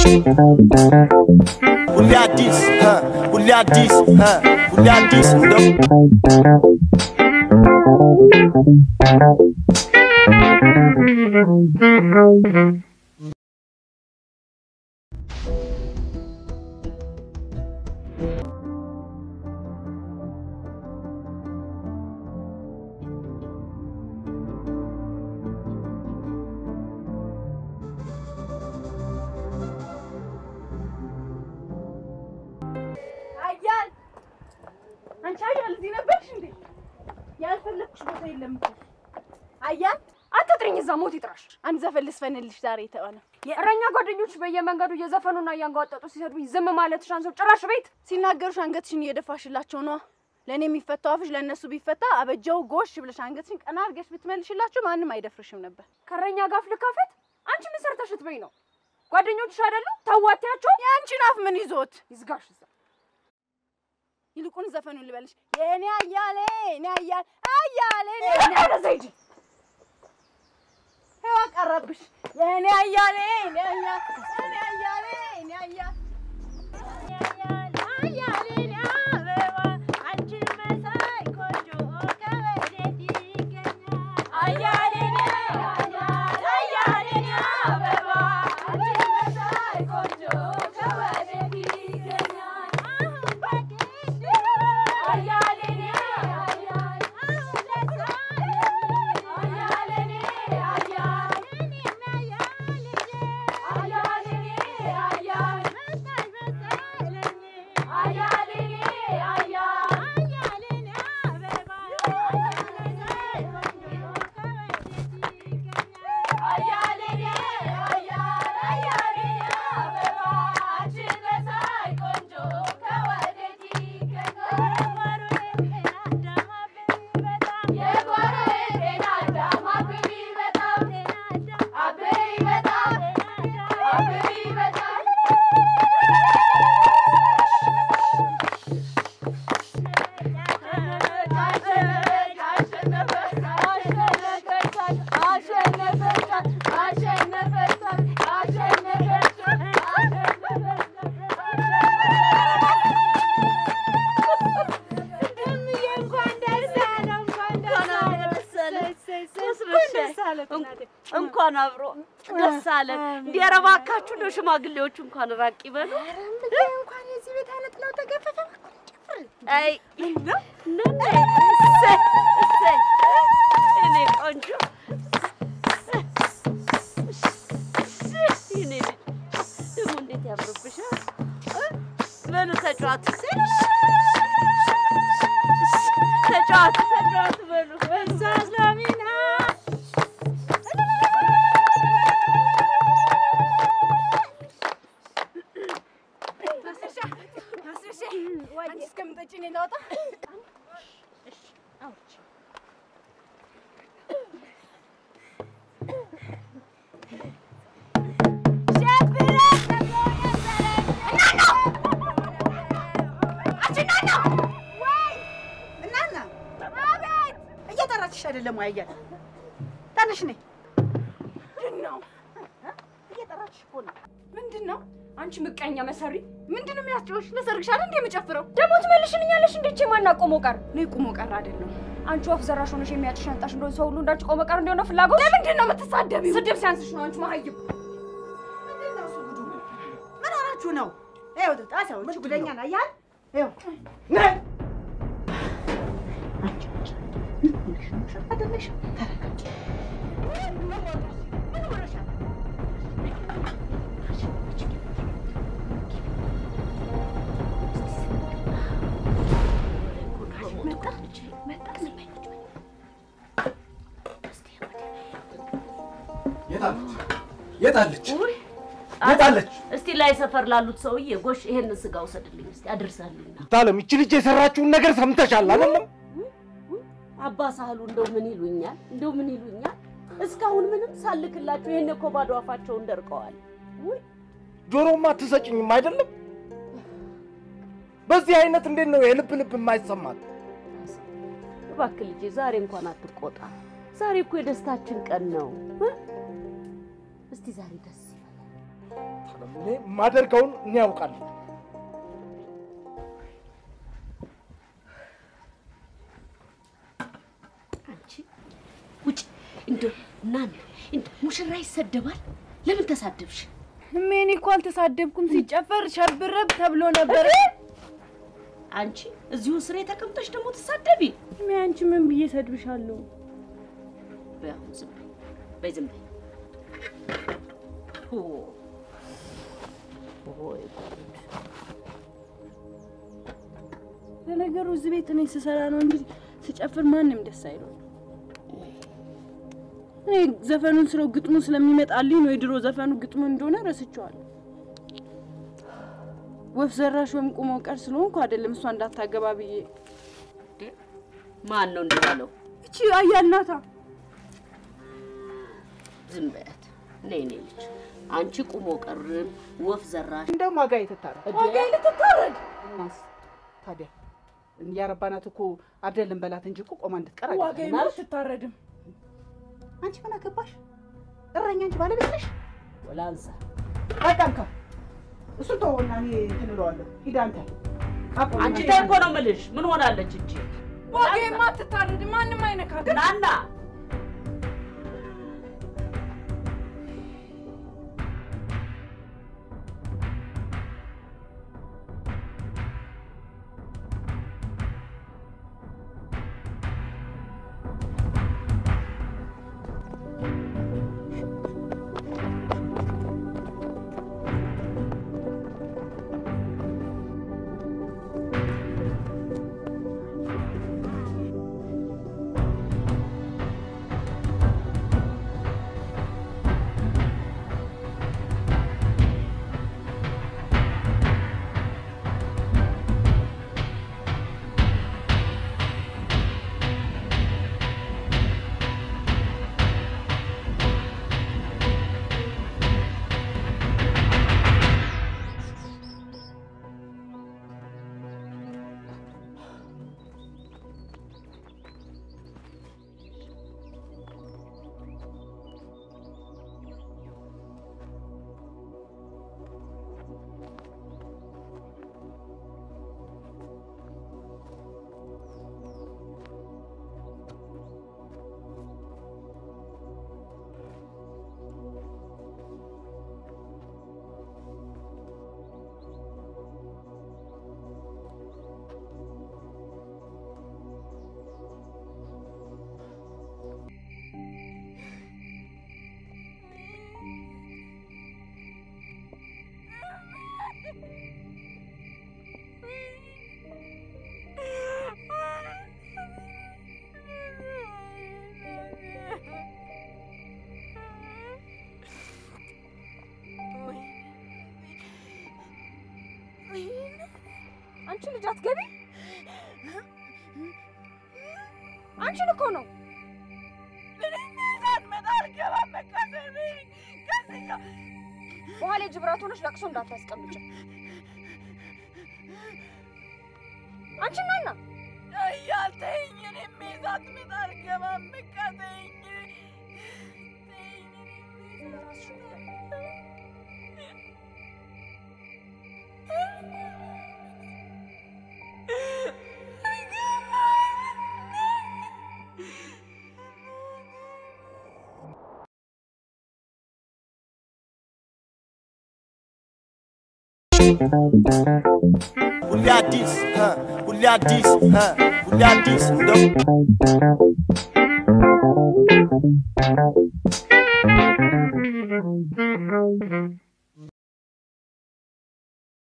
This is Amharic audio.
ሁሌ አዲስ እ ሁሌ አዲስ እ ሁሌ አዲስ እንደው አያል አንቺ አያል እዚህ ነበርሽ እንዴ? ያልፈለግኩሽ ቦታ የለም እኮ አያል አትጥሪኝ፣ እዛ ሞት ይጥራሽ። አንድ ዘፈን ልስፈንልሽ ዛሬ የተባለ የእረኛ ጓደኞች በየመንገዱ እየዘፈኑና እያንጓጠጡ ሲሰድቡኝ ዝም ማለት ሻንሰው ጭራሽ ቤት ሲናገሩሽ አንገትሽን እየደፋሽላቸው ነዋ። ለእኔ የሚፈታው አፍሽ ለእነሱ ቢፈታ አበጀው ጎሽ ብለሽ አንገትሽን ቀና አድርገሽ ብትመልሽላቸው ማንም አይደፍርሽም ነበር። ከእረኛ ጋር ፍልካፈት አንቺ ምን ሰርተሽ ትበይ ነው? ጓደኞችሽ አይደሉ ታዋቲያቸው የአንቺን አፍ ምን ይዞት ይዝጋሽ። እዛ ይልቁን ዘፈኑን ልበልሽ። የእኔ አያሌ እኔ አያል አያሌ ወደዛ ሂጂ። ሄዋ ቀረብሽ። የእኔ አያሌ እኔ አያል እኔ አያሌ እኔ አያል እንኳን አብሮ ደስ አለን። እንዲህ ኧረ እባካችሁ እንደው ሽማግሌዎቹ እንኳን ራቅ ይበሉ። እንኳን የዚህ ቤት አይነት ነው ተገፈፈ አይ ነነ እሰይ እሰይ እኔ ቆንጆ እኔ ልጅ ደግሞ እንዴት ያምርብሻል! እ? በሉ ተጫዋቱ ተጫዋቱ ተጫዋቱ በሉ በዛ እስላሚና ማስረሻ ማስረሻ አንቺ እስከምጠጪ እኔ ላውጣ እናና እየጠራችሽ አይደለም ወይ? አያል ተነሽ ነይ። ምንድን ነው እየጠራችሽ እኮ ነው። ምንድን ነው አንቺ ምቀኛ መሰሪ ምንድን ነው የሚያስጨውሽ? ለሰርግሽ አይደል እንደ የምጨፍረው? ደግሞ ትመልሽልኛለሽ። እንዴቼ ማናቆመው ቀር እኔ ቁሞ ቀር አይደለም። አንቺ ወፍ ዘራሽ ሆነሽ የሚያጭሽ ሻንጣሽ እንደሆነ ሰው ሁሉ እንዳንቺ ቆመ ቀር እንዲሆነ ፍላጎት ለምንድን ነው የምትሳደቢው? ስድብ ሲያንስሽ ነው አንቺ መሀይብ። ምንድን ነው እሱ ጉዱ? ምን ሆናችሁ ነው? ይኸው ጣሳው እቺ ጉደኛ ነው አያል ይኸው ነይ አንቺ ምን ሆነሽ ነው? አይደለሽ ተረጋጊ። ምን ሆነሻል? የታለች የታለች የታለች? እስቲ ላይ ሰፈር ላሉት ሰውዬ ጎሽ ይሄንን ስጋ ውሰድልኝ እስቲ አድርሳልኝና ታለም ይቺ ልጅ የሰራችውን ነገር ሰምተሻል አይደለም? አባ ሳህሉ እንደው ምን ይሉኛል እንደው ምን ይሉኛል እስካሁን ምንም ሳልክላቸው ይሄን እኮ ባዶ አፋቸውን ደርቀዋል ጆሮማ አትሰጭኝም አይደለም? በዚህ አይነት እንዴት ነው የልብ ልብ የማይሰማት? እባክህ ልጄ ዛሬ እንኳን አትቆጣ ዛሬ እኮ የደስታችን ቀን ነው እ? እስቲ ዛሬ ደስ ይበላል እኔ ማደርገውን እኔ ያውቃለሁ። አንቺ ውጭ እንደው እናን እንደው ሙሽራ ይሰደባል። ለምን ተሳደብሽ? እሜ እኔ እኮ አልተሳደብኩም። ሲጨፈር ሸብረብ ተብሎ ነበር። አንቺ እዚሁ ስሬ ተቀምጠሽ ደግሞ ትሳደቢ? እሜ አንቺ ምን ብዬ ሰድብሻለሁ? በይ አሁን ዝም በይ፣ በይ ዝም በይ። ኦ ኦይ ጉድ! ለነገሩ እዚህ ቤት እኔ ስሰራ ነው እንጂ ስጨፍር ማንም ደስ አይለው። እኔ ዘፈኑን ስለው ግጥሙ ስለሚመጣልኝ ነው። የድሮ ዘፈኑ ግጥሙ እንደሆነ ረስቼዋለሁ። ወፍ ዘራሽ ወይም ቁሞ ቀር ስለሆንኩ አይደለም እሷ እንዳታገባ ብዬ። ማን ነው እንዲህ ያለው? እቺ አያልናታ ዝም በያት። ነይ ነይ ልጅ አንቺ ቁሞ ቀርም ወፍ ዘራሽ እንደውም ዋጋ የተታረድ ዋጋ ልትታረድ እናስ ታዲያ ያረባናት እኮ አይደለም በላት እንጂ እኮ ቆማ እንድትቀር ዋጋ አይደለም። ትታረድም። አንቺ ምን አገባሽ? እረኛ አንቺ ባለቤት ነሽ። ወላንሳ በቃ እንካ እሱን ተወውና እኔ እንትን እለዋለሁ። ሂድ አንተ አቁም። አንቺ ተይ እኮ ነው የምልሽ። ምን ሆናለች እቺ? ዋጋ ትታረድ፣ ማንም አይነካት። ናና አንቺ ልጅ አትገቢ። አንቺን እኮ ነው በኋላ የጅብራት ሆነሽ ለቅሶ እንዳታስቀምጭ። አንቺ ናና እያልተኝ እኔ ሜዛት ምን አልገባም ቀተኝ ሁሌ አዲስ እ ሁሌ አዲስ እ ሁሌ አዲስ እንደው Thank you.